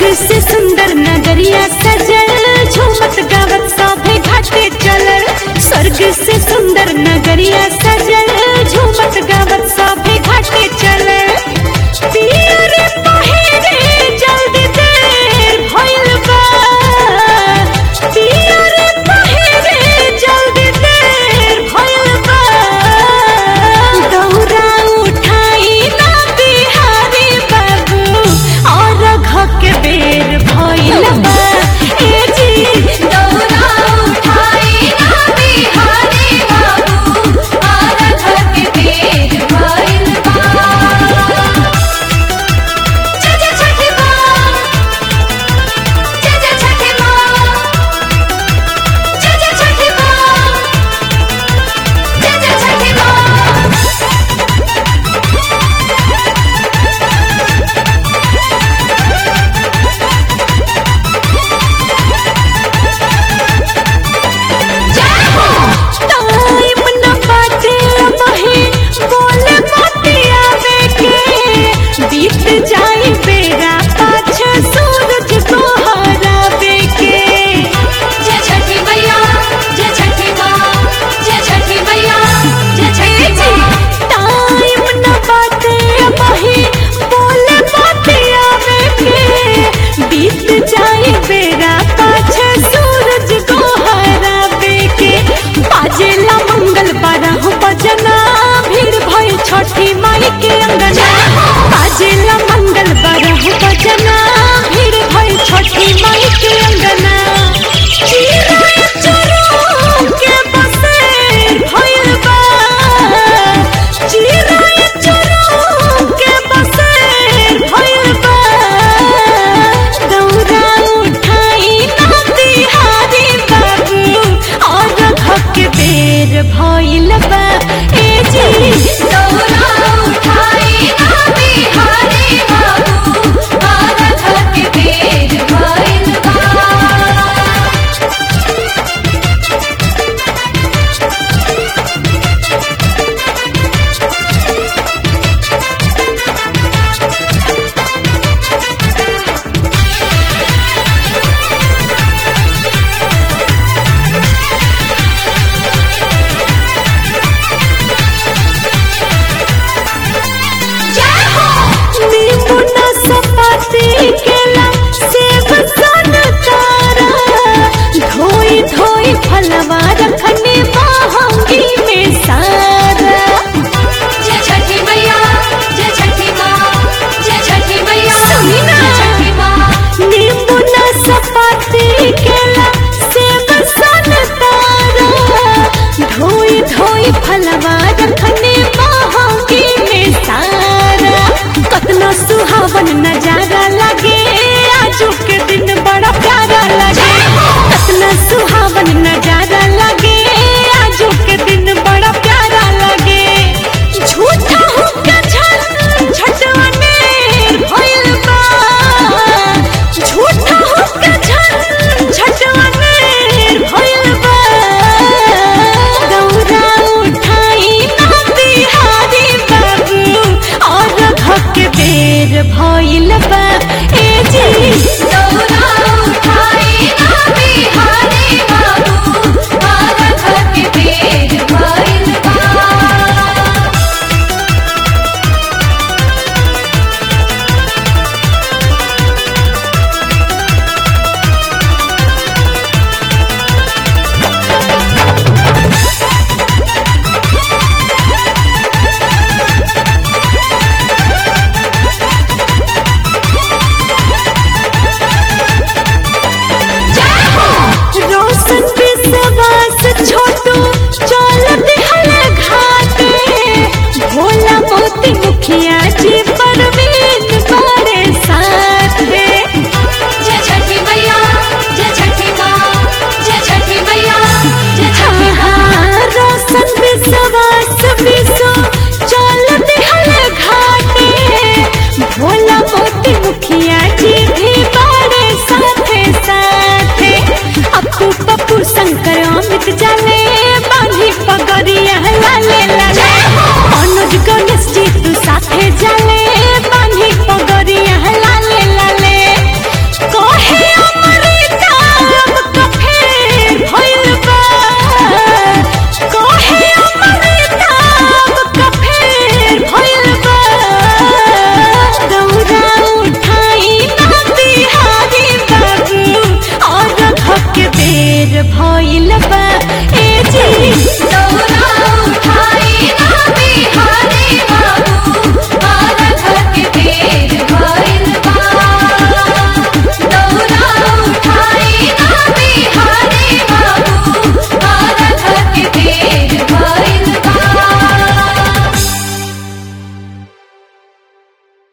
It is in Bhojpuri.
से सुंदर नगरिया सजल झूमत गावत सभे घाटे चलल स्वर्ग से सुंदर नगरिया सजल झूमत गावत सभे घाटे चलल पिया रे पहिरे जल्दी देर भइल बा पिया रे पहिरे जल्दी देर भइल बा दौरा उठाई ना बिहारी बाबू और घक बेर भइल बा ए जी दौरा उठाई ना बिहारी बाबू और घक बेर भइल बा जय जय छठी माँ जय जय छठी माँ जय जय छठी माँ जय जय छठी माँ टाइम न बाटे मही बोले मोतिया बेके बीत जाई बेरा पाछे सूरज को हरावे के जय छठी मैया जय छठी माँ जय छठी मैया जय छठी माँ टाइम न बाटे मही बोले मोतिया बेके बीत जाई बेरा पाछे सूरज को हरावे के बाजेला मंगल बारह बजना भीड़ भइल छठी माई के अंगना बाजेला मंगल बारह बजना भीड़ भइल छठी माई के अंगना चिराय चुरू के बसेर भइल बा चिराय चुरू के बसेर भइल बा दौरा उठाई ना बिहारी बाबू और घक बेर भइल बा ए जी दौरा उठाई ना बिहारी बाबू और घक बेर भइल बा जय हो नींबू नाशपाती केला सेब संतरा धोई धोई फलवा रखने महंगी में सारा जय छठी मैया जय छठी माँ जय छठी मैया सुनी ना। जय छठी माँ नींबू नाशपाती केला सेब संतरा धोई धोई फलवा रखने महंगी में सारा कतना सुहावन नजारा लगे आजू के दिन बड़ा प्यारा लगे कतना सुहावन नजारा लगे आजू के दिन बड़ा प्यारा लगे झूठा हुक्का झन झटवने भइल बा झूठा हुक्का झन झटवने भइल बा दौरा उठाई ना बिहारी बाबू और घक बेर भइल बा ए जी दौरा उठाई ना बिहारी बाबू और घक बेर भइल बा रोशन विश्वास छोटू चल दिहल घाटे भोला मोती मुखिया जी परवीन बड़े साथे जय छठी मैया जय छठी माँ जय छठी मैया जय छठी माँ हाँ, रोशन विश्वास विश्व चल दिहल घाटे भोला मोती मुखिया जी भी बड़े साथे साथे अपू पप्पू शंकर अमित जाने